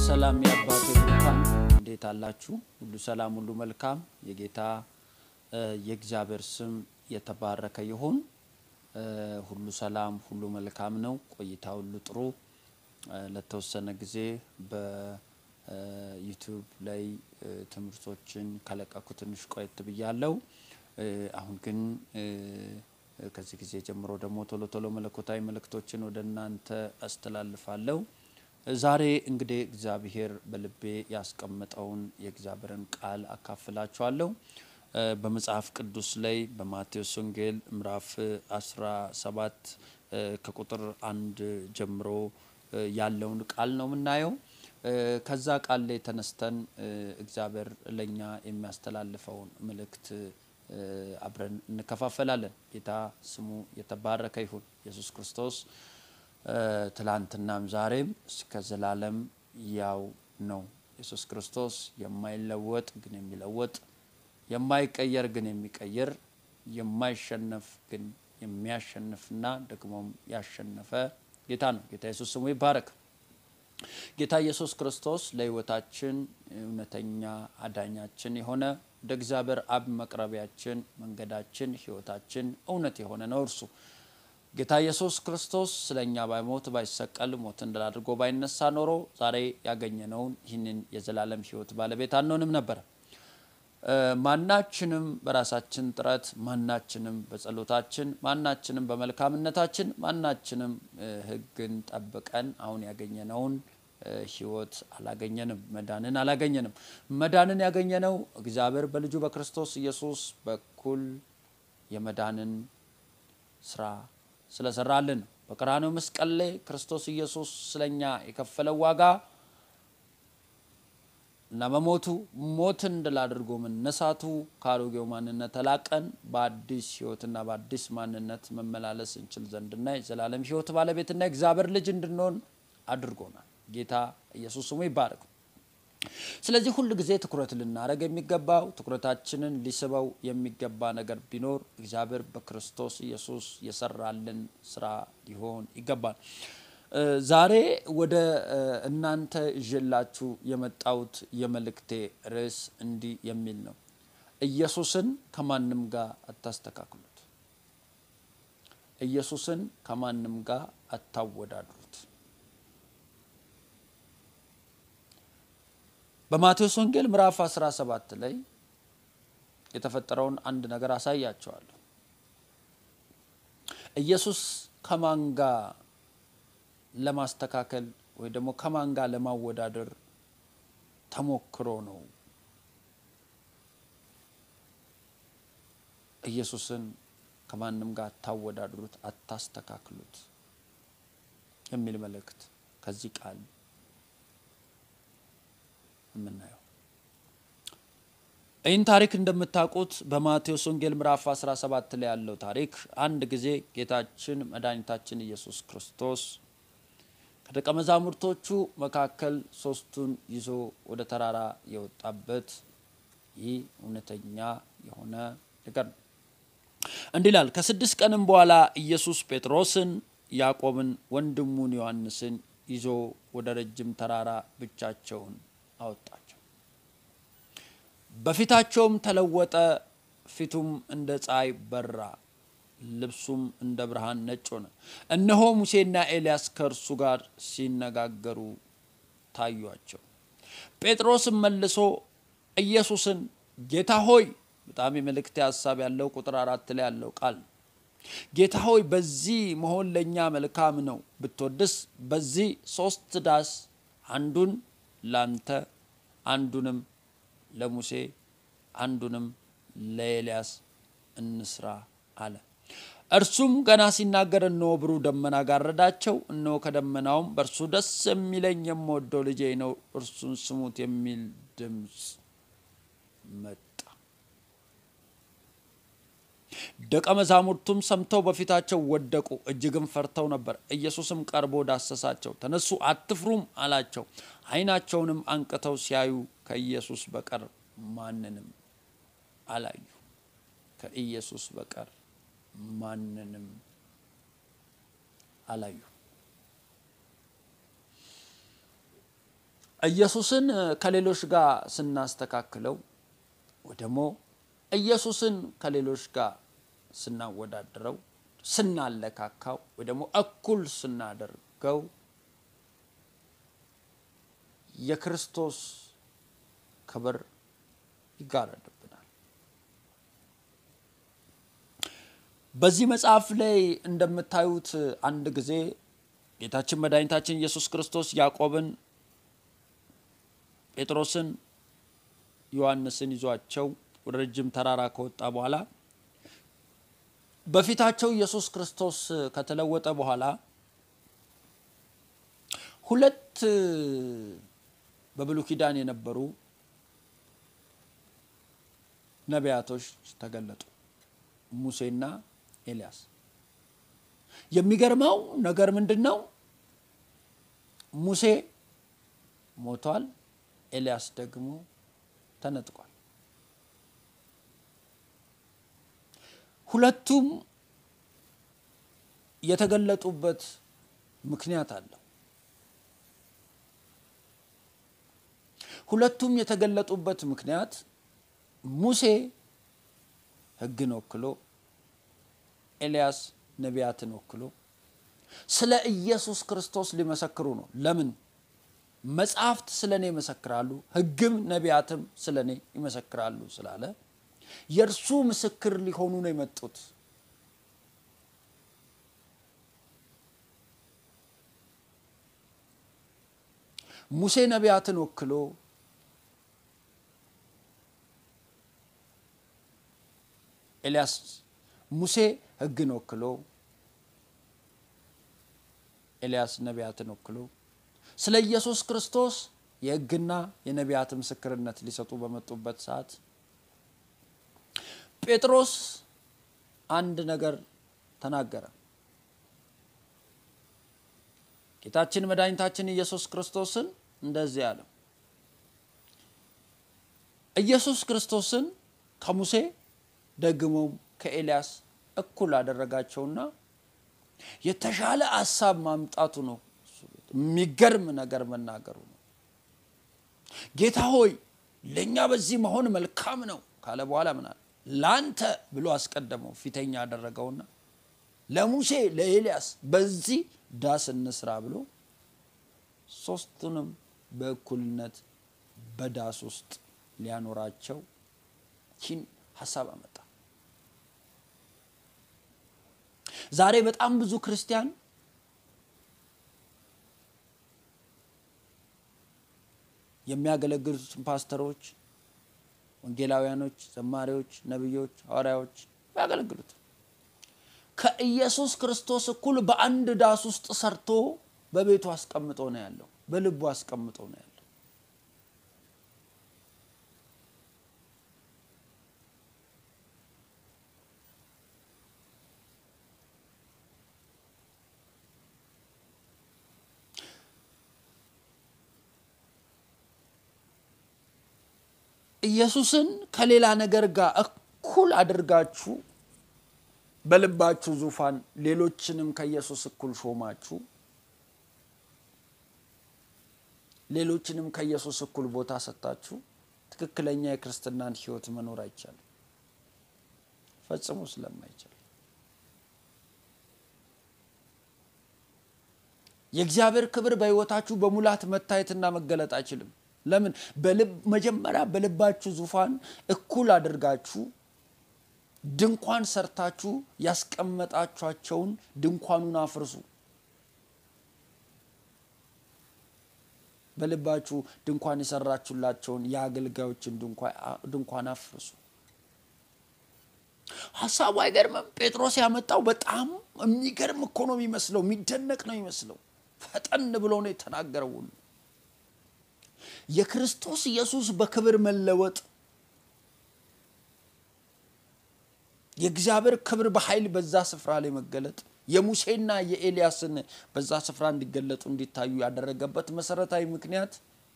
ሰላም የአባቴ ብሩካን እንዴት አላችሁ? ሁሉ ሰላም፣ ሁሉ መልካም። የጌታ የእግዚአብሔር ስም የተባረከ ይሁን። ሁሉ ሰላም፣ ሁሉ መልካም ነው። ቆይታ ሁሉ ጥሩ። ለተወሰነ ጊዜ በዩቲዩብ ላይ ትምህርቶችን ከለቀኩ ትንሽ ቆየት ብያለሁ። አሁን ግን ከዚህ ጊዜ ጀምሮ ደግሞ ቶሎ ቶሎ መለኮታዊ መልእክቶችን ወደ እናንተ አስተላልፋለሁ። ዛሬ እንግዲህ እግዚአብሔር በልቤ ያስቀመጠውን የእግዚአብሔርን ቃል አካፍላችኋለሁ። በመጽሐፍ ቅዱስ ላይ በማቴዎስ ወንጌል ምዕራፍ 17 ከቁጥር አንድ ጀምሮ ያለውን ቃል ነው የምናየው። ከዛ ቃል ላይ ተነስተን እግዚአብሔር ለእኛ የሚያስተላልፈውን መልእክት አብረን እንከፋፈላለን። ጌታ ስሙ የተባረከ ይሁን። ኢየሱስ ክርስቶስ ትላንትናም ዛሬም እስከ ዘላለም ያው ነው። ኢየሱስ ክርስቶስ የማይለወጥ ግን የሚለወጥ የማይቀየር ግን የሚቀይር የማይሸነፍ ግን የሚያሸንፍና ደግሞም ያሸነፈ ጌታ ነው። ጌታ ኢየሱስ ስሙ ይባረክ። ጌታ ኢየሱስ ክርስቶስ ለሕይወታችን እውነተኛ አዳኛችን የሆነ ወደ እግዚአብሔር አብ መቅረቢያችን፣ መንገዳችን፣ ሕይወታችን እውነት የሆነ ነው እርሱ ጌታ ኢየሱስ ክርስቶስ ስለ እኛ ባይሞት ባይሰቀል ሞትን ድል አድርጎ ባይነሳ ኖሮ ዛሬ ያገኘነውን ይህንን የዘላለም ሕይወት ባለቤት አንሆንም ነበረ። ማናችንም በራሳችን ጥረት፣ ማናችንም በጸሎታችን፣ ማናችንም በመልካምነታችን፣ ማናችንም ሕግን ጠብቀን አሁን ያገኘነውን ሕይወት አላገኘንም። መዳንን አላገኘንም። መዳንን ያገኘነው እግዚአብሔር በልጁ በክርስቶስ ኢየሱስ በኩል የመዳንን ስራ ስለሰራልን ነው። በቀራንዮ መስቀል ላይ ክርስቶስ ኢየሱስ ስለኛ የከፈለው ዋጋ እና በሞቱ ሞትን ድል አድርጎ መነሳቱ ከአሮጌው ማንነት ተላቀን በአዲስ ሕይወትና በአዲስ ማንነት መመላለስ እንችል ዘንድና የዘላለም ሕይወት ባለቤትና የእግዚአብሔር ልጅ እንድንሆን አድርጎናል። ጌታ ኢየሱስ ስሙ ይባረክ። ስለዚህ ሁል ጊዜ ትኩረት ልናደርግ የሚገባው ትኩረታችንን ሊስበው የሚገባ ነገር ቢኖር እግዚአብሔር በክርስቶስ ኢየሱስ የሰራልን ስራ ሊሆን ይገባል። ዛሬ ወደ እናንተ ይዤላችሁ የመጣሁት የመልእክቴ ርዕስ እንዲህ የሚል ነው። ኢየሱስን ከማንም ጋር አታስተካክሉት። ኢየሱስን ከማንም ጋር አታወዳድሩት። በማቴዎስ ወንጌል ምዕራፍ 17 ላይ የተፈጠረውን አንድ ነገር አሳያቸዋለሁ። ኢየሱስ ከማን ጋር ለማስተካከል ወይ ደግሞ ከማን ጋር ለማወዳደር ተሞክሮ ነው ኢየሱስን ከማንም ጋር አታወዳድሩት፣ አታስተካክሉት የሚል መልእክት ከዚህ ቃል የምናየው ይህን ታሪክ እንደምታውቁት በማቴዎስ ወንጌል ምዕራፍ 17 ላይ ያለው ታሪክ አንድ ጊዜ ጌታችን መድኃኒታችን ኢየሱስ ክርስቶስ ከደቀ መዛሙርቶቹ መካከል ሶስቱን ይዞ ወደ ተራራ የወጣበት ይህ እውነተኛ የሆነ ነገር ነው። እንዲህ ይላል። ከስድስት ቀንም በኋላ ኢየሱስ ጴጥሮስን፣ ያዕቆብን፣ ወንድሙን ዮሐንስን ይዞ ወደ ረጅም ተራራ ብቻቸውን አወጣቸው። በፊታቸውም ተለወጠ። ፊቱም እንደ ፀሐይ በራ፣ ልብሱም እንደ ብርሃን ነጭ ሆነ። እነሆ ሙሴና ኤልያስ ከእርሱ ጋር ሲነጋገሩ ታዩአቸው። ጴጥሮስም መልሶ ኢየሱስን ጌታ ሆይ፣ በጣም የመልእክት ሀሳብ ያለው ቁጥር አራት ላይ ያለው ቃል ጌታ ሆይ፣ በዚህ መሆን ለእኛ መልካም ነው። ብትወድስ በዚህ ሶስት ዳስ አንዱን ላንተ አንዱንም ለሙሴ አንዱንም ለኤልያስ እንስራ አለ። እርሱም ገና ሲናገር እነሆ ብሩህ ደመና ጋረዳቸው። እነሆ ከደመናውም በእርሱ ደስ የሚለኝ የምወደው ልጄ ነው፣ እርሱን ስሙት የሚል ድምፅ መጣ። ደቀ መዛሙርቱም ሰምተው በፊታቸው ወደቁ፣ እጅግም ፈርተው ነበር። ኢየሱስም ቀርቦ ዳሰሳቸው፣ ተነሱ፣ አትፍሩም አላቸው። ዓይናቸውንም አንቅተው ሲያዩ ከኢየሱስ በቀር ማንንም አላዩ። ከኢየሱስ በቀር ማንንም አላዩ። ኢየሱስን ከሌሎች ጋር ስናስተካክለው ወይ ደግሞ ኢየሱስን ከሌሎች ጋር ስናወዳድረው ስናለካካው ወይ ደግሞ እኩል ስናደርገው የክርስቶስ ክብር ይጋረድብናል። በዚህ መጽሐፍ ላይ እንደምታዩት አንድ ጊዜ ጌታችን መድኃኒታችን ኢየሱስ ክርስቶስ ያዕቆብን፣ ጴጥሮስን፣ ዮሐንስን ይዟቸው ወደ ረጅም ተራራ ከወጣ በኋላ በፊታቸው ኢየሱስ ክርስቶስ ከተለወጠ በኋላ ሁለት በብሉይ ኪዳን የነበሩ ነቢያቶች ተገለጡ፣ ሙሴና ኤልያስ። የሚገርመው ነገር ምንድን ነው? ሙሴ ሞቷል፣ ኤልያስ ደግሞ ተነጥቋል። ሁለቱም የተገለጡበት ምክንያት አለው። ሁለቱም የተገለጡበት ምክንያት ሙሴ ሕግን ወክሎ ኤልያስ ነቢያትን ወክሎ ስለ ኢየሱስ ክርስቶስ ሊመሰክሩ ነው። ለምን? መጽሐፍት ስለ እኔ ይመሰክራሉ፣ ሕግም ነቢያትም ስለ እኔ ይመሰክራሉ ስላለ የእርሱ ምስክር ሊሆኑ ነው የመጡት። ሙሴ ነቢያትን ወክሎ ኤልያስ ሙሴ ሕግን ወክሎ ኤልያስ ነቢያትን ወክሎ ስለ ኢየሱስ ክርስቶስ የሕግና የነቢያት ምስክርነት ሊሰጡ በመጡበት ሰዓት ጴጥሮስ አንድ ነገር ተናገረ። ጌታችን መድኃኒታችን ኢየሱስ ክርስቶስን እንደዚህ አለው። ኢየሱስ ክርስቶስን ከሙሴ ደግሞም ከኤልያስ እኩል አደረጋቸውና የተሻለ ሀሳብ ማምጣቱ ነው። የሚገርም ነገር መናገሩ ነው። ጌታ ሆይ ለእኛ በዚህ መሆን መልካም ነው ካለ በኋላ ምናል ለአንተ ብሎ አስቀደመው ፊተኛ ያደረገውና ለሙሴ ለኤልያስ በዚህ ዳስ እንስራ ብሎ ሶስቱንም በእኩልነት በዳስ ውስጥ ሊያኖራቸው ይህን ሀሳብ አመጣ። ዛሬ በጣም ብዙ ክርስቲያን የሚያገለግሉትን ፓስተሮች፣ ወንጌላውያኖች፣ ዘማሪዎች፣ ነቢዮች፣ ሐዋርያዎች ያገለግሉት ከኢየሱስ ክርስቶስ እኩል በአንድ ዳስ ውስጥ ሰርቶ በቤቱ አስቀምጦ ነው ያለው፣ በልቡ አስቀምጦ ነው ያለው። ኢየሱስን ከሌላ ነገር ጋር እኩል አድርጋችሁ በልባችሁ ዙፋን ሌሎችንም ከኢየሱስ እኩል ሾማችሁ ሌሎችንም ከኢየሱስ እኩል ቦታ ሰጥታችሁ ትክክለኛ የክርስትናን ሕይወት መኖር አይቻልም፣ ፈጽሞ ስለማይቻል የእግዚአብሔር ክብር በሕይወታችሁ በሙላት መታየትና መገለጥ አይችልም። ለምን? መጀመሪያ በልባችሁ ዙፋን እኩል አድርጋችሁ ድንኳን ሰርታችሁ ያስቀመጣችኋቸውን ድንኳኑን አፍርሱ። በልባችሁ ድንኳን የሰራችሁላቸውን የአገልጋዮችን ድንኳን አፍርሱ። ሀሳቡ አይገርምም? ጴጥሮስ ያመጣው በጣም የሚገርም እኮ ነው የሚመስለው፣ የሚደነቅ ነው የሚመስለው። ፈጠን ብሎ ነው የተናገረው ሁሉ የክርስቶስ ኢየሱስ በክብር መለወጥ የእግዚአብሔር ክብር በኃይል በዛ ስፍራ ላይ መገለጥ የሙሴና የኤልያስን በዛ ስፍራ እንዲገለጡ እንዲታዩ ያደረገበት መሰረታዊ ምክንያት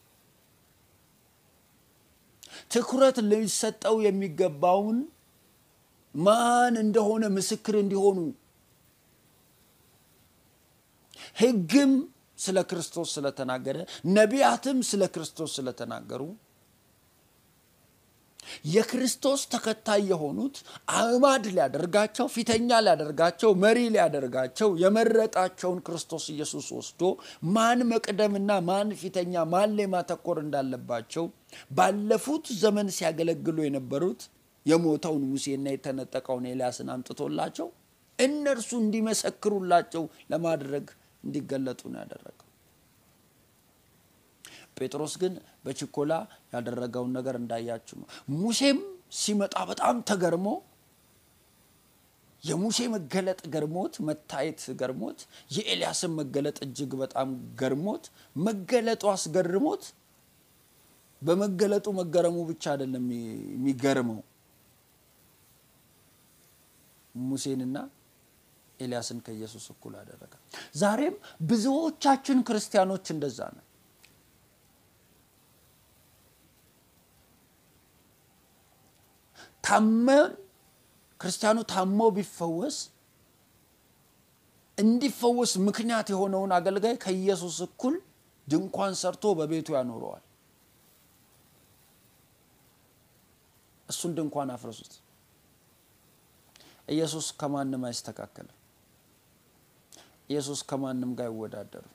ትኩረት ሊሰጠው የሚገባውን ማን እንደሆነ ምስክር እንዲሆኑ ሕግም ስለ ክርስቶስ ስለተናገረ ነቢያትም ስለ ክርስቶስ ስለተናገሩ የክርስቶስ ተከታይ የሆኑት አዕማድ ሊያደርጋቸው ፊተኛ ሊያደርጋቸው መሪ ሊያደርጋቸው የመረጣቸውን ክርስቶስ ኢየሱስ ወስዶ ማን መቅደምና ማን ፊተኛ ማን ላይ ማተኮር እንዳለባቸው ባለፉት ዘመን ሲያገለግሉ የነበሩት የሞተውን ሙሴና የተነጠቀውን ኤልያስን አምጥቶላቸው እነርሱ እንዲመሰክሩላቸው ለማድረግ እንዲገለጡ ነው ያደረገው። ጴጥሮስ ግን በችኮላ ያደረገውን ነገር እንዳያችሁ ነው። ሙሴም ሲመጣ በጣም ተገርሞ የሙሴ መገለጥ ገርሞት መታየት ገርሞት የኤልያስን መገለጥ እጅግ በጣም ገርሞት መገለጡ አስገርሞት በመገለጡ መገረሙ ብቻ አይደለም የሚገርመው ሙሴንና ኤልያስን ከኢየሱስ እኩል አደረገ። ዛሬም ብዙዎቻችን ክርስቲያኖች እንደዛ ነው። ታመን ክርስቲያኑ ታሞ ቢፈወስ እንዲፈወስ ምክንያት የሆነውን አገልጋይ ከኢየሱስ እኩል ድንኳን ሰርቶ በቤቱ ያኖረዋል። እሱን ድንኳን አፍረሱት። ኢየሱስ ከማንም አይስተካከልም። ኢየሱስ ከማንም ጋር አይወዳደርም።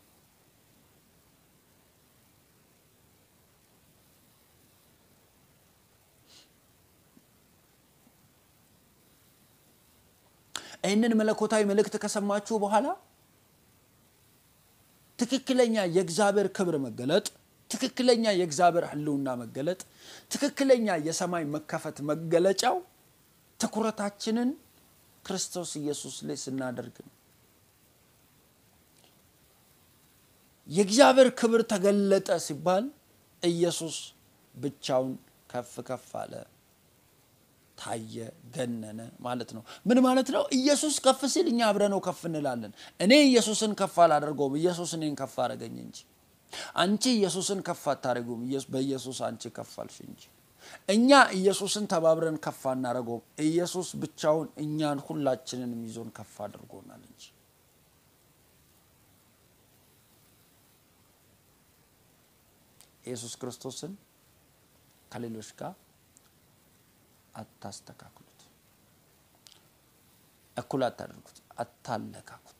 ይህንን መለኮታዊ መልእክት ከሰማችሁ በኋላ ትክክለኛ የእግዚአብሔር ክብር መገለጥ፣ ትክክለኛ የእግዚአብሔር ሕልውና መገለጥ፣ ትክክለኛ የሰማይ መከፈት መገለጫው ትኩረታችንን ክርስቶስ ኢየሱስ ላይ ስናደርግ ነው። የእግዚአብሔር ክብር ተገለጠ ሲባል ኢየሱስ ብቻውን ከፍ ከፍ አለ፣ ታየ፣ ገነነ ማለት ነው። ምን ማለት ነው? ኢየሱስ ከፍ ሲል እኛ አብረነው ከፍ እንላለን። እኔ ኢየሱስን ከፍ አላደርገውም፣ ኢየሱስ እኔን ከፍ አደረገኝ እንጂ። አንቺ ኢየሱስን ከፍ አታደርጉም፣ በኢየሱስ አንቺ ከፍ አልሽ እንጂ። እኛ ኢየሱስን ተባብረን ከፍ አናደርገውም፣ ኢየሱስ ብቻውን እኛን ሁላችንንም ይዞን ከፍ አድርጎናል እንጂ። ኢየሱስ ክርስቶስን ከሌሎች ጋር አታስተካክሉት፣ እኩል አታደርጉት፣ አታለካኩት።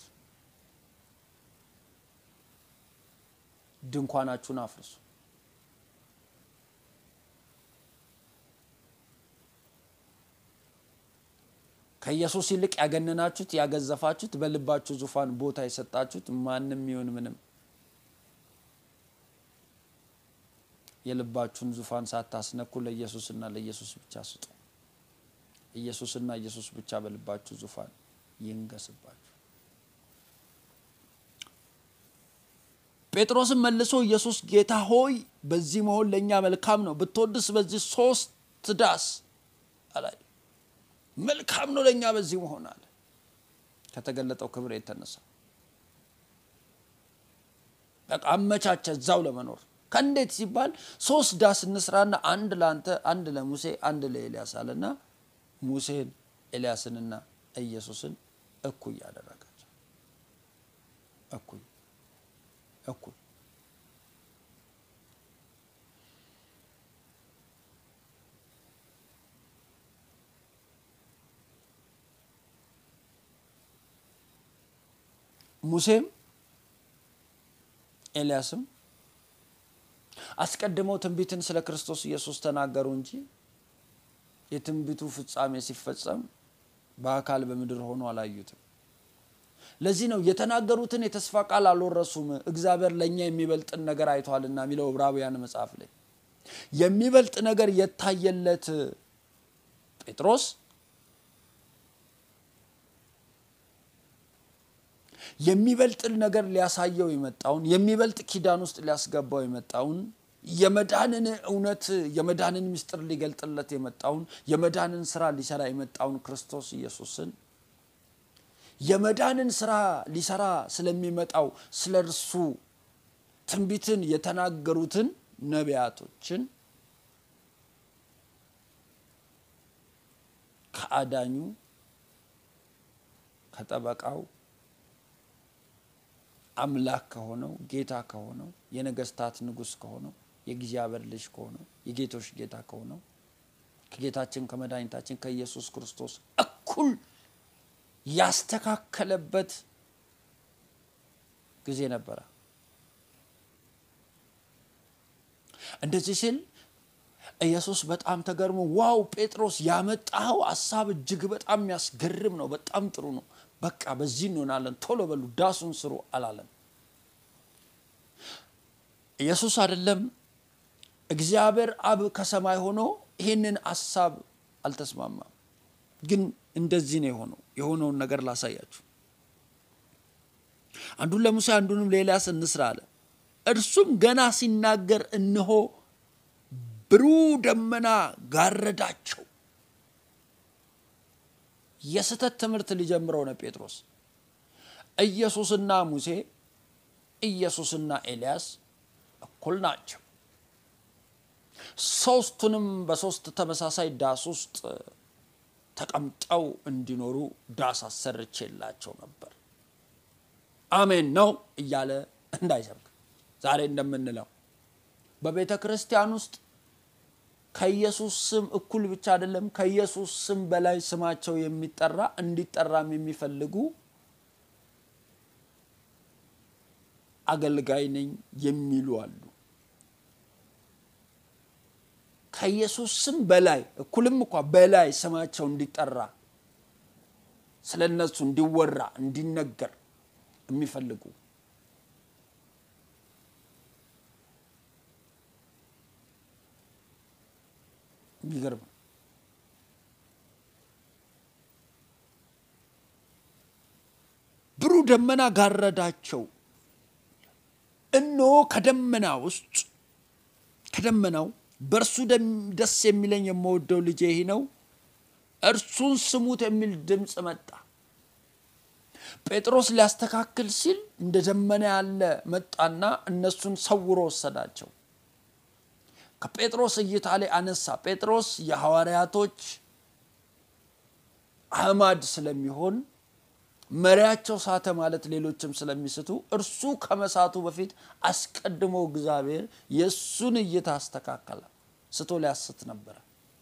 ድንኳናችሁን አፍርሱ። ከኢየሱስ ይልቅ ያገነናችሁት፣ ያገዘፋችሁት፣ በልባችሁ ዙፋን ቦታ የሰጣችሁት ማንም ይሁን ምንም የልባችሁን ዙፋን ሳታስነኩ ለኢየሱስና ለኢየሱስ ብቻ ስጡ። ኢየሱስና ኢየሱስ ብቻ በልባችሁ ዙፋን ይንገስባችሁ። ጴጥሮስም መልሶ ኢየሱስ ጌታ ሆይ በዚህ መሆን ለእኛ መልካም ነው፣ ብትወድስ በዚህ ሶስት ዳስ አላይ መልካም ነው ለእኛ በዚህ መሆን አለ። ከተገለጠው ክብር የተነሳ በቃ አመቻቸ እዛው ለመኖር ከእንዴት ሲባል ሶስት ዳስ እንስራና አንድ ለአንተ፣ አንድ ለሙሴ፣ አንድ ለኤልያስ አለና ሙሴን ኤልያስንና ኢየሱስን እኩይ ያደረጋቸው። እኩይ እኩይ ሙሴም ኤልያስም አስቀድመው ትንቢትን ስለ ክርስቶስ ኢየሱስ ተናገሩ እንጂ የትንቢቱ ፍጻሜ ሲፈጸም በአካል በምድር ሆኖ አላዩትም። ለዚህ ነው የተናገሩትን የተስፋ ቃል አልወረሱም፣ እግዚአብሔር ለእኛ የሚበልጥን ነገር አይቷልና የሚለው ዕብራውያን መጽሐፍ ላይ የሚበልጥ ነገር የታየለት ጴጥሮስ የሚበልጥ ነገር ሊያሳየው የመጣውን የሚበልጥ ኪዳን ውስጥ ሊያስገባው የመጣውን የመዳንን እውነት የመዳንን ምስጢር ሊገልጥለት የመጣውን የመዳንን ስራ ሊሰራ የመጣውን ክርስቶስ ኢየሱስን የመዳንን ስራ ሊሰራ ስለሚመጣው ስለ እርሱ ትንቢትን የተናገሩትን ነቢያቶችን ከአዳኙ ከጠበቃው አምላክ ከሆነው ጌታ ከሆነው የነገስታት ንጉሥ ከሆነው የእግዚአብሔር ልጅ ከሆነው የጌቶች ጌታ ከሆነው ከጌታችን ከመድኃኒታችን ከኢየሱስ ክርስቶስ እኩል ያስተካከለበት ጊዜ ነበረ። እንደዚህ ሲል ኢየሱስ በጣም ተገርሞ ዋው ጴጥሮስ ያመጣኸው ሀሳብ እጅግ በጣም የሚያስገርም ነው፣ በጣም ጥሩ ነው፣ በቃ በዚህ እንሆናለን፣ ቶሎ በሉ ዳሱን ስሩ አላለም። ኢየሱስ አይደለም እግዚአብሔር አብ ከሰማይ ሆኖ ይህንን ሀሳብ አልተስማማም። ግን እንደዚህ ነው የሆነው። የሆነውን ነገር ላሳያችሁ። አንዱን ለሙሴ አንዱንም ለኤልያስ እንስራ አለ። እርሱም ገና ሲናገር እነሆ ብሩህ ደመና ጋረዳቸው። የስህተት ትምህርት ሊጀምረው ነው ጴጥሮስ። ኢየሱስና ሙሴ ኢየሱስና ኤልያስ እኩል ናቸው። ሶስቱንም በሶስት ተመሳሳይ ዳስ ውስጥ ተቀምጠው እንዲኖሩ ዳስ አሰርቼላቸው ነበር። አሜን ነው እያለ እንዳይሰብክ ዛሬ እንደምንለው በቤተ ክርስቲያን ውስጥ ከኢየሱስ ስም እኩል ብቻ አይደለም፣ ከኢየሱስ ስም በላይ ስማቸው የሚጠራ እንዲጠራም የሚፈልጉ አገልጋይ ነኝ የሚሉ አሉ። ከኢየሱስ ስም በላይ እኩልም እንኳ በላይ ስማቸው እንዲጠራ ስለ እነሱ እንዲወራ እንዲነገር የሚፈልጉ የሚገርም ብሩህ ደመና ጋረዳቸው። እነሆ ከደመና ውስጥ ከደመናው በእርሱ ደስ የሚለኝ የምወደው ልጄ ይህ ነው፣ እርሱን ስሙት የሚል ድምፅ መጣ። ጴጥሮስ ሊያስተካክል ሲል እንደ ደመና ያለ መጣና እነሱን ሰውሮ ወሰዳቸው። ከጴጥሮስ እይታ ላይ አነሳ። ጴጥሮስ የሐዋርያቶች አህማድ ስለሚሆን መሪያቸው ሳተ ማለት ሌሎችም ስለሚስቱ እርሱ ከመሳቱ በፊት አስቀድሞ እግዚአብሔር የእሱን እይታ አስተካከለ። ስቶ ሊያስት ነበረ።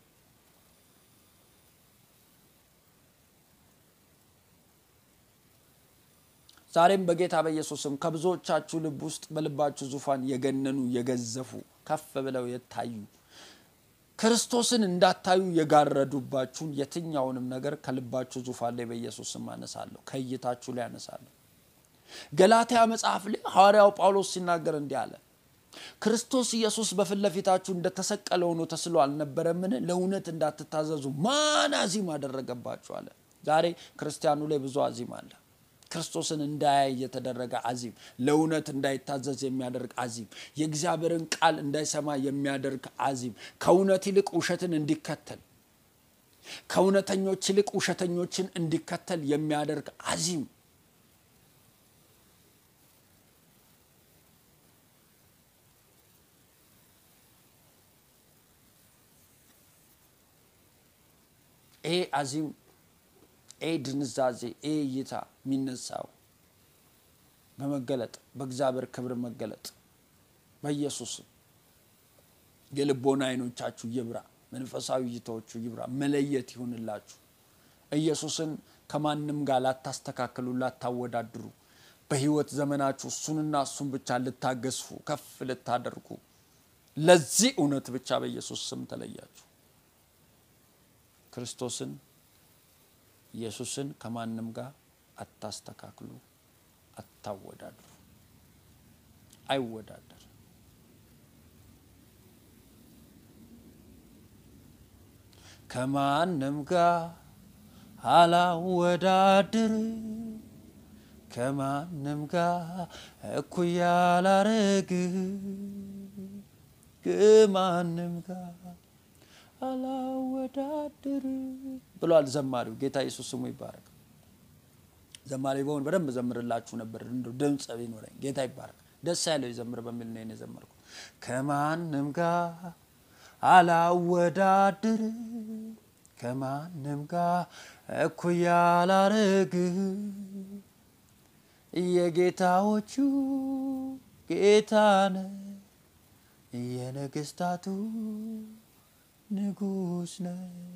ዛሬም በጌታ በኢየሱስም ከብዙዎቻችሁ ልብ ውስጥ በልባችሁ ዙፋን የገነኑ የገዘፉ ከፍ ብለው የታዩ ክርስቶስን እንዳታዩ የጋረዱባችሁን የትኛውንም ነገር ከልባችሁ ዙፋን ላይ በኢየሱስም አነሳለሁ፣ ከእይታችሁ ላይ አነሳለሁ። ገላትያ መጽሐፍ ላይ ሐዋርያው ጳውሎስ ሲናገር እንዲህ አለ፣ ክርስቶስ ኢየሱስ በፊት ለፊታችሁ እንደተሰቀለ ሆኖ ተስሎ አልነበረምን? ለእውነት እንዳትታዘዙ ማን አዚም አደረገባችሁ አለ። ዛሬ ክርስቲያኑ ላይ ብዙ አዚም አለ። ክርስቶስን እንዳያይ የተደረገ አዚም፣ ለእውነት እንዳይታዘዝ የሚያደርግ አዚም፣ የእግዚአብሔርን ቃል እንዳይሰማ የሚያደርግ አዚም፣ ከእውነት ይልቅ ውሸትን እንዲከተል ከእውነተኞች ይልቅ ውሸተኞችን እንዲከተል የሚያደርግ አዚም ይሄ አዚም ይሄ ድንዛዜ ይሄ እይታ የሚነሳው በመገለጥ በእግዚአብሔር ክብር መገለጥ በኢየሱስም የልቦና አይኖቻችሁ ይብራ፣ መንፈሳዊ እይታዎቹ ይብራ፣ መለየት ይሁንላችሁ። ኢየሱስን ከማንም ጋር ላታስተካክሉ፣ ላታወዳድሩ፣ በህይወት ዘመናችሁ እሱንና እሱን ብቻ ልታገዝፉ፣ ከፍ ልታደርጉ፣ ለዚህ እውነት ብቻ በኢየሱስ ስም ተለያችሁ። ክርስቶስን ኢየሱስን ከማንም ጋር አታስተካክሉ፣ አታወዳድሩ። አይወዳደር። ከማንም ጋር አላወዳድር፣ ከማንም ጋር እኩያ አላረግ፣ ከማንም ጋር አላወዳድር ብሏል ዘማሪው። ጌታ ኢየሱስ ስሙ ይባረክ። ዘማሪ በሆን በደንብ ዘምርላችሁ ነበር፣ እንደው ድምፅ ቢኖረኝ። ጌታ ይባረክ። ደስ ያለው ይዘምር በሚል ነው የዘመርኩት። ከማንም ጋር አላወዳድር፣ ከማንም ጋር እኩያ አላረግ፣ የጌታዎቹ ጌታነ የነገስታቱ ንጉስ ነ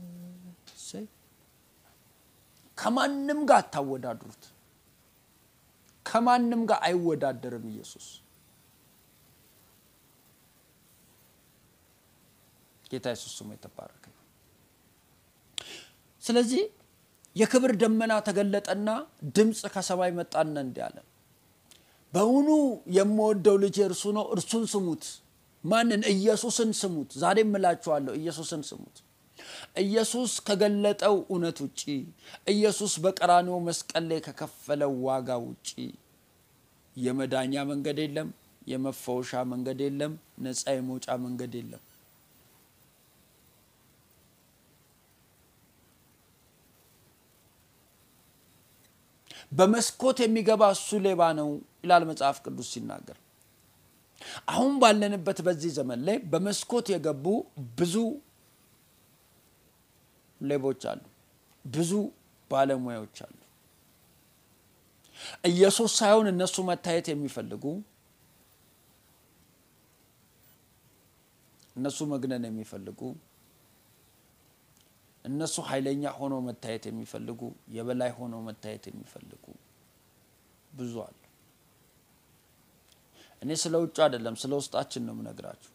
ከማንም ጋር አታወዳድሩት። ከማንም ጋር አይወዳደርም ኢየሱስ። ጌታ ኢየሱስ ስሙ የተባረከ። ስለዚህ የክብር ደመና ተገለጠና ድምፅ ከሰማይ መጣና እንዲህ አለ፣ በውኑ የምወደው ልጅ እርሱ ነው፣ እርሱን ስሙት። ማንን? ኢየሱስን ስሙት። ዛሬም እላችኋለሁ ኢየሱስን ስሙት። ኢየሱስ ከገለጠው እውነት ውጪ ኢየሱስ በቀራንዮ መስቀል ላይ ከከፈለው ዋጋ ውጪ የመዳኛ መንገድ የለም፣ የመፈወሻ መንገድ የለም፣ ነፃ የመውጫ መንገድ የለም። በመስኮት የሚገባ እሱ ሌባ ነው ይላል መጽሐፍ ቅዱስ ሲናገር። አሁን ባለንበት በዚህ ዘመን ላይ በመስኮት የገቡ ብዙ ሌቦች አሉ፣ ብዙ ባለሙያዎች አሉ። ኢየሱስ ሳይሆን እነሱ መታየት የሚፈልጉ እነሱ መግነን የሚፈልጉ እነሱ ኃይለኛ ሆኖ መታየት የሚፈልጉ የበላይ ሆኖ መታየት የሚፈልጉ ብዙ አሉ። እኔ ስለ ውጭ አይደለም ስለ ውስጣችን ነው የምነግራችሁ።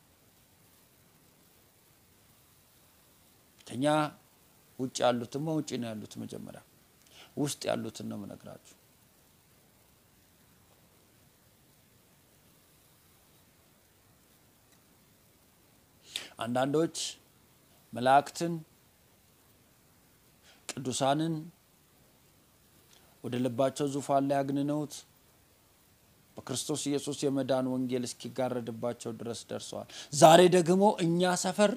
ከኛ ውጭ ያሉትማ ውጭ ነው ያሉት። መጀመሪያ ውስጥ ያሉትን ነው የምነግራችሁ። አንዳንዶች መላእክትን ቅዱሳንን ወደ ልባቸው ዙፋን ላይ አግንነውት በክርስቶስ ኢየሱስ የመዳን ወንጌል እስኪጋረድባቸው ድረስ ደርሰዋል። ዛሬ ደግሞ እኛ ሰፈር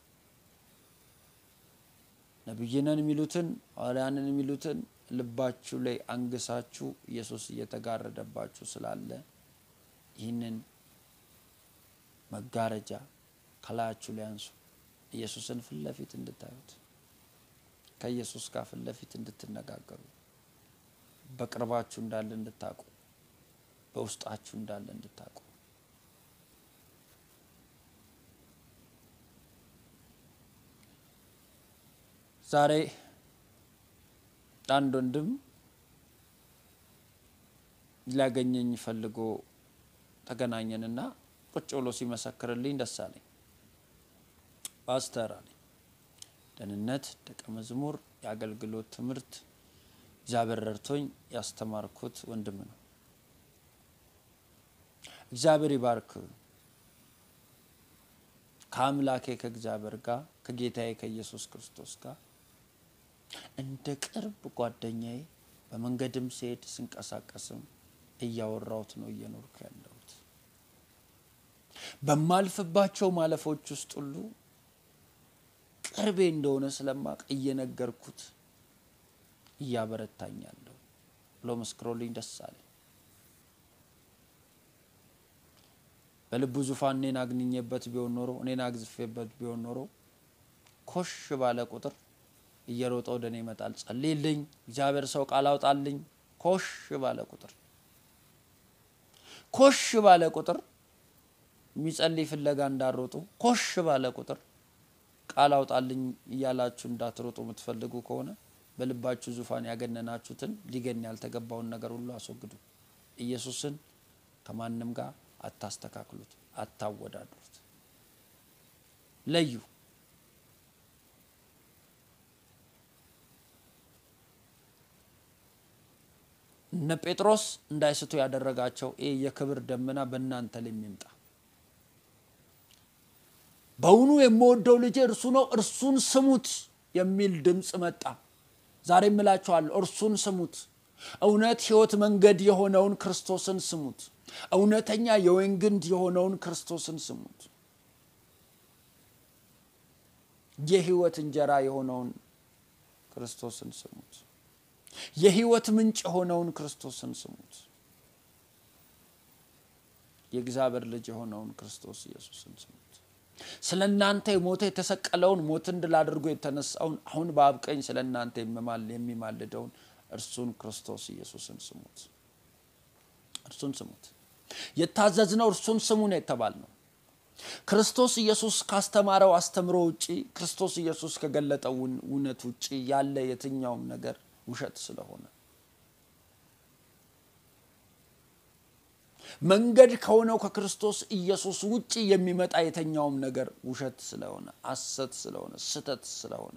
ነቢይነን የሚሉትን ሐዋርያንን የሚሉትን ልባችሁ ላይ አንግሳችሁ ኢየሱስ እየተጋረደባችሁ ስላለ ይህንን መጋረጃ ከላያችሁ ላይ አንሱ። ኢየሱስን ፊት ለፊት እንድታዩት ከኢየሱስ ጋር ፊት ለፊት እንድትነጋገሩ በቅርባችሁ እንዳለ እንድታውቁ በውስጣችሁ እንዳለ እንድታውቁ ዛሬ አንድ ወንድም ሊያገኘኝ ፈልጎ ተገናኘንና ቁጭ ብሎ ሲመሰክርልኝ ደስ አለኝ። ፓስተር አለኝ። ደህንነት፣ ደቀ መዝሙር፣ የአገልግሎት ትምህርት እግዚአብሔር ረድቶኝ ያስተማርኩት ወንድም ነው። እግዚአብሔር ይባርክ። ከአምላኬ ከእግዚአብሔር ጋር ከጌታዬ ከኢየሱስ ክርስቶስ ጋር እንደ ቅርብ ጓደኛዬ በመንገድም ስሄድ ስንቀሳቀስም እያወራሁት ነው እየኖርኩ ያለሁት። በማልፍባቸው ማለፎች ውስጥ ሁሉ ቅርቤ እንደሆነ ስለማቅ እየነገርኩት እያበረታኛለሁ ብሎ መስክሮልኝ ደስ አለኝ። በልቡ ዙፋን እኔን አግንኜበት ቢሆን ኖሮ እኔን አግዝፌበት ቢሆን ኖሮ ኮሽ ባለ ቁጥር እየሮጠ ወደ እኔ ይመጣል። ጸልይልኝ፣ እግዚአብሔር ሰው ቃል አውጣልኝ። ኮሽ ባለ ቁጥር ኮሽ ባለ ቁጥር የሚጸልይ ፍለጋ እንዳሮጡ ኮሽ ባለ ቁጥር ቃል አውጣልኝ እያላችሁ እንዳትሮጡ የምትፈልጉ ከሆነ በልባችሁ ዙፋን ያገነናችሁትን ሊገን ያልተገባውን ነገር ሁሉ አስወግዱ። ኢየሱስን ከማንም ጋር አታስተካክሉት፣ አታወዳድሩት። ለዩ። እነ ጴጥሮስ እንዳይስቱ ያደረጋቸው ይህ የክብር ደመና በእናንተ ላይ የሚምጣ በውኑ የምወደው ልጄ እርሱ ነው፣ እርሱን ስሙት የሚል ድምፅ መጣ። ዛሬ እምላችኋለሁ፣ እርሱን ስሙት። እውነት፣ ሕይወት፣ መንገድ የሆነውን ክርስቶስን ስሙት። እውነተኛ የወይን ግንድ የሆነውን ክርስቶስን ስሙት። የሕይወት እንጀራ የሆነውን ክርስቶስን ስሙት። የሕይወት ምንጭ የሆነውን ክርስቶስን ስሙት። የእግዚአብሔር ልጅ የሆነውን ክርስቶስ ኢየሱስን ስሙት። ስለ እናንተ የሞተ የተሰቀለውን ሞትን ድል አድርጎ የተነሳውን አሁን በአብ ቀኝ ስለ እናንተ የሚማልደውን እርሱን ክርስቶስ ኢየሱስን ስሙት። እርሱን ስሙት። የታዘዝነው እርሱን ስሙ ነው የተባልነው። ክርስቶስ ኢየሱስ ካስተማረው አስተምሮ ውጪ ክርስቶስ ኢየሱስ ከገለጠው እውነት ውጪ ያለ የትኛውም ነገር ውሸት ስለሆነ መንገድ ከሆነው ከክርስቶስ ኢየሱስ ውጪ የሚመጣ የተኛውም ነገር ውሸት ስለሆነ ሐሰት ስለሆነ ስተት ስለሆነ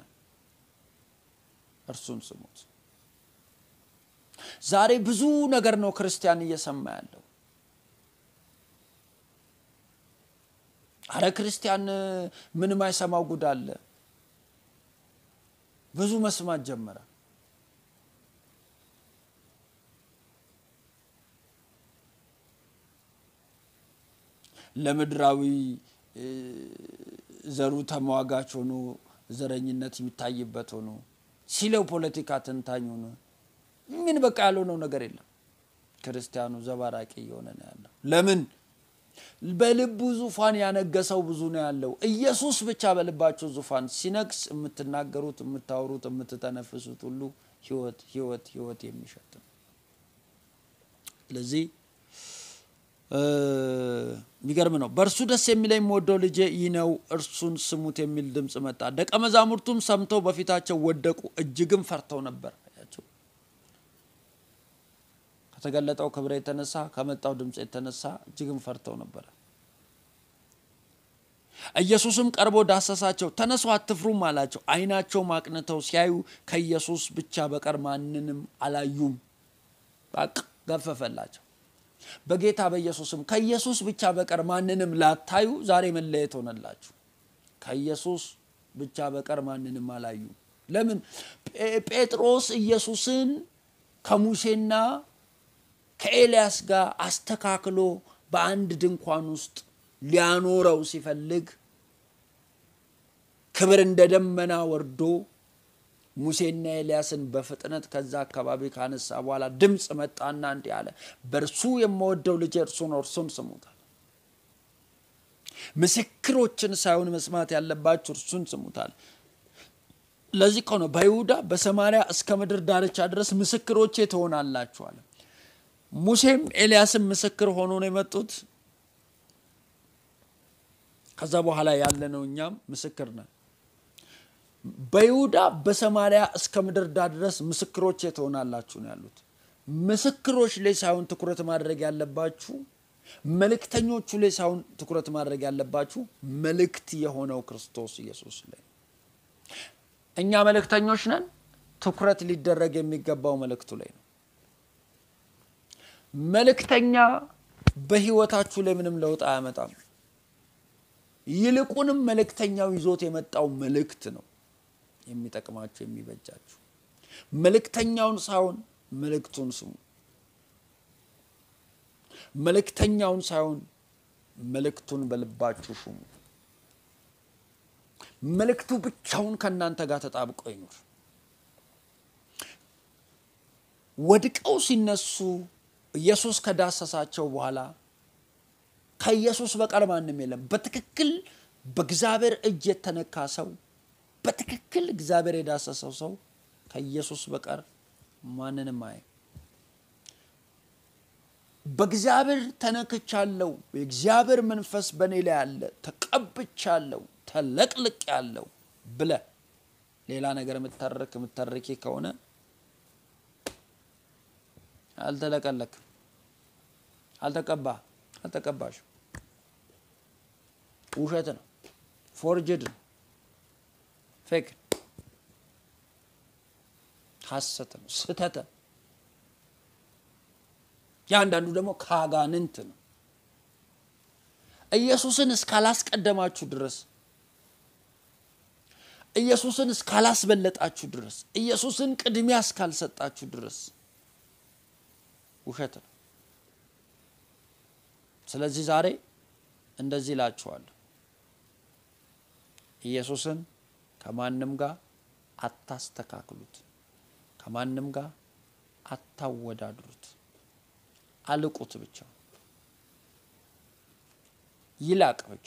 እርሱን ስሙት። ዛሬ ብዙ ነገር ነው ክርስቲያን እየሰማ ያለው። አረ ክርስቲያን ምን ማይሰማው ጉድ አለ? ብዙ መስማት ጀመረ። ለምድራዊ ዘሩ ተሟጋች ሆኖ ዘረኝነት የሚታይበት ሆኖ ሲለው ፖለቲካ ተንታኝ ሆኖ ምን በቃ ያልሆነው ነገር የለም። ክርስቲያኑ ዘባራቂ እየሆነ ነው ያለው። ለምን? በልቡ ዙፋን ያነገሰው ብዙ ነው ያለው። ኢየሱስ ብቻ በልባቸው ዙፋን ሲነግስ የምትናገሩት፣ የምታወሩት፣ የምትተነፍሱት ሁሉ ህይወት ህይወት ህይወት የሚሸጥ ነው። ስለዚህ የሚገርም ነው። በእርሱ ደስ የሚለኝ የምወደው ልጄ ይህ ነው፣ እርሱን ስሙት የሚል ድምፅ መጣ። ደቀ መዛሙርቱም ሰምተው በፊታቸው ወደቁ፣ እጅግም ፈርተው ነበር። አያቸው ከተገለጠው ክብር የተነሳ ከመጣው ድምፅ የተነሳ እጅግም ፈርተው ነበረ። ኢየሱስም ቀርቦ ዳሰሳቸው፣ ተነሱ አትፍሩም አላቸው። ዓይናቸውም አቅንተው ሲያዩ ከኢየሱስ ብቻ በቀር ማንንም አላዩም። በቃ ገፈፈላቸው። በጌታ በኢየሱስም ከኢየሱስ ብቻ በቀር ማንንም ላታዩ ዛሬ መለየት ሆነላችሁ። ከኢየሱስ ብቻ በቀር ማንንም አላዩ። ለምን? ጴጥሮስ ኢየሱስን ከሙሴና ከኤልያስ ጋር አስተካክሎ በአንድ ድንኳን ውስጥ ሊያኖረው ሲፈልግ ክብር እንደ ደመና ወርዶ ሙሴና ኤልያስን በፍጥነት ከዛ አካባቢ ካነሳ በኋላ ድምፅ መጣና እንዲህ አለ፣ በእርሱ የምወደው ልጄ እርሱ ነው፣ እርሱን ስሙታል። ምስክሮችን ሳይሆን መስማት ያለባችሁ እርሱን ስሙታል። ለዚህ ከሆነ በይሁዳ በሰማሪያ እስከ ምድር ዳርቻ ድረስ ምስክሮቼ ትሆናላችሁ አለ። ሙሴም ኤልያስም ምስክር ሆኖ ነው የመጡት። ከዛ በኋላ ያለነው እኛም ምስክር ነን። በይሁዳ በሰማሪያ እስከ ምድር ዳር ድረስ ምስክሮቼ ትሆናላችሁ ነው ያሉት። ምስክሮች ላይ ሳይሆን ትኩረት ማድረግ ያለባችሁ፣ መልእክተኞቹ ላይ ሳይሆን ትኩረት ማድረግ ያለባችሁ መልእክት የሆነው ክርስቶስ ኢየሱስ ላይ። እኛ መልእክተኞች ነን። ትኩረት ሊደረግ የሚገባው መልእክቱ ላይ ነው። መልእክተኛ በህይወታችሁ ላይ ምንም ለውጥ አያመጣም። ይልቁንም መልእክተኛው ይዞት የመጣው መልእክት ነው የሚጠቅማችሁ የሚበጃችሁ። መልእክተኛውን ሳይሆን መልእክቱን ስሙ። መልእክተኛውን ሳይሆን መልእክቱን በልባችሁ ሹሙ። መልእክቱ ብቻውን ከእናንተ ጋር ተጣብቆ ይኑር። ወድቀው ሲነሱ ኢየሱስ ከዳሰሳቸው በኋላ ከኢየሱስ በቀር ማንም የለም። በትክክል በእግዚአብሔር እጅ የተነካ ሰው፣ በትክክል እግዚአብሔር የዳሰሰው ሰው ከኢየሱስ በቀር ማንንም አይ በእግዚአብሔር ተነክቻለሁ፣ የእግዚአብሔር መንፈስ በእኔ ላይ አለ፣ ተቀብቻለሁ፣ ተለቅልቅ ያለው ብለ ሌላ ነገር የምታረክ የምታረኪ ከሆነ አልተለቀለክም፣ አልተቀባ አልተቀባሽ ውሸት ነው፣ ፎርጅድ ነው፣ ፌክ ሐሰት ነው፣ ስተተ የአንዳንዱ ደግሞ ከአጋንንት ነው። ኢየሱስን እስካላስቀደማችሁ ድረስ ኢየሱስን እስካላስበለጣችሁ ድረስ ኢየሱስን ቅድሚያ እስካልሰጣችሁ ድረስ ውሸት ነው። ስለዚህ ዛሬ እንደዚህ እላችኋለሁ፣ ኢየሱስን ከማንም ጋር አታስተካክሉት፣ ከማንም ጋር አታወዳድሩት። አልቁት ብቻ ይላቅ ብቻ።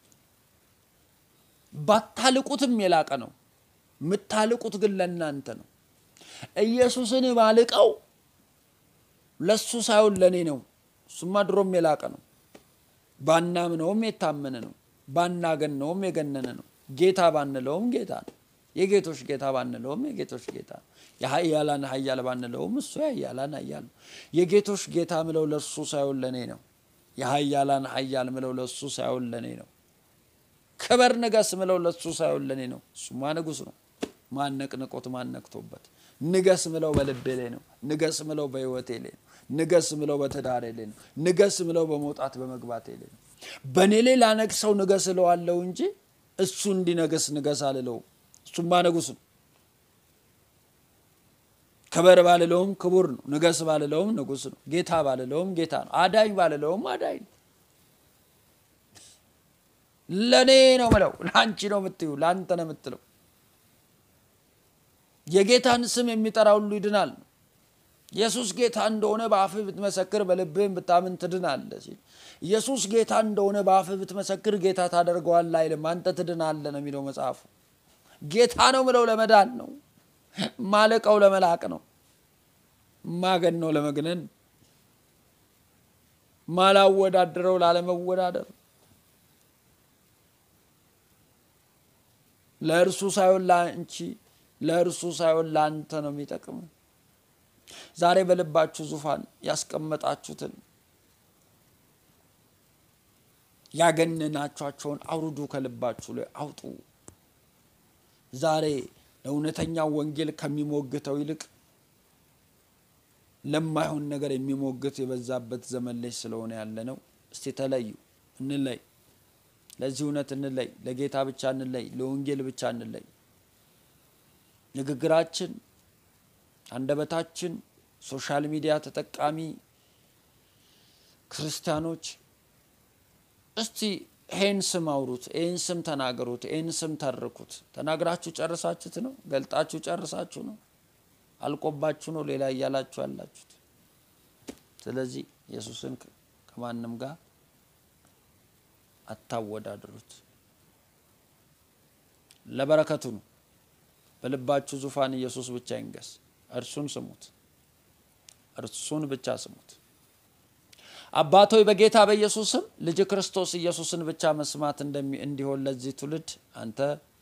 ባታልቁትም የላቀ ነው። የምታልቁት ግን ለእናንተ ነው። ኢየሱስን ባልቀው ለሱ ሳይሆን ለእኔ ነው። እሱማ ድሮም የላቀ ነው። ባናምነውም የታመነ ነው። ባናገነውም የገነነ ነው። ጌታ ባንለውም ጌታ ነው። የጌቶች ጌታ ባንለውም የጌቶች ጌታ ነው። የሀያላን ሀያል ባንለውም እሱ የሀያላን ሀያል ነው። የጌቶች ጌታ ምለው ለእሱ ሳይሆን ለእኔ ነው። የሀያላን ሀያል ምለው ለእሱ ሳይሆን ለእኔ ነው። ክበር ንገስ ምለው ለእሱ ሳይሆን ለእኔ ነው። እሱማ ንጉሥ ነው። ማን ነቅንቆት ማን ነክቶበት? ንገስ ምለው በልቤ ላይ ነው። ንገስ ምለው በሕይወቴ ላይ ነው። ንገስ ምለው በትዳሬ ላይ ነው። ንገስ ምለው በመውጣት በመግባቴ ላይ ነው። በእኔ ላይ ላነግሰው ንገስ እለዋለሁ እንጂ እሱ እንዲነግስ ንገስ አልለው። እሱማ ንጉሥ ነው። ክበር ባልለውም ክቡር ነው። ንገስ ባልለውም ንጉሥ ነው። ጌታ ባልለውም ጌታ ነው። አዳኝ ባልለውም አዳኝ ነው። ለእኔ ነው ምለው፣ ለአንቺ ነው የምትዩ፣ ለአንተ ነው የምትለው። የጌታን ስም የሚጠራ ሁሉ ይድናል ነው። ኢየሱስ ጌታ እንደሆነ በአፍህ ብትመሰክር በልብህም ብታምን ትድናለህ ሲል ኢየሱስ ጌታ እንደሆነ በአፍህ ብትመሰክር ጌታ ታደርገዋለህ አይልም፣ አንተ ትድናለህ ነው የሚለው መጽሐፉ። ጌታ ነው ምለው ለመዳን ነው። ማለቀው ለመላቅ ነው። ማገን ነው ለመግነን፣ ማላወዳድረው ላለመወዳደር ለእርሱ ሳይሆን ለአንቺ ለእርሱ ሳይሆን ለአንተ ነው የሚጠቅም። ዛሬ በልባችሁ ዙፋን ያስቀመጣችሁትን ያገነናችኋቸውን አውርዱ፣ ከልባችሁ ላይ አውጡ። ዛሬ ለእውነተኛው ወንጌል ከሚሞግተው ይልቅ ለማይሆን ነገር የሚሞግት የበዛበት ዘመን ላይ ስለሆነ ያለ ነው። እስቲ ተለዩ፣ እንለይ፣ ለዚህ እውነት እንለይ፣ ለጌታ ብቻ እንለይ፣ ለወንጌል ብቻ እንለይ። ንግግራችን፣ አንደበታችን፣ ሶሻል ሚዲያ ተጠቃሚ ክርስቲያኖች እስቲ ይሄን ስም አውሩት፣ ይህን ስም ተናገሩት፣ ይህን ስም ተርኩት። ተናግራችሁ ጨርሳችሁት ነው? ገልጣችሁ ጨርሳችሁ ነው? አልቆባችሁ ነው ሌላ እያላችሁ ያላችሁት? ስለዚህ ኢየሱስን ከማንም ጋር አታወዳድሩት። ለበረከቱ ነው። በልባችሁ ዙፋን ኢየሱስ ብቻ ይንገስ። እርሱን ስሙት፣ እርሱን ብቻ ስሙት። አባቶይ በጌታ በኢየሱስም ልጅ ክርስቶስ ኢየሱስን ብቻ መስማት እንዲሆን ለዚህ ትውልድ አንተ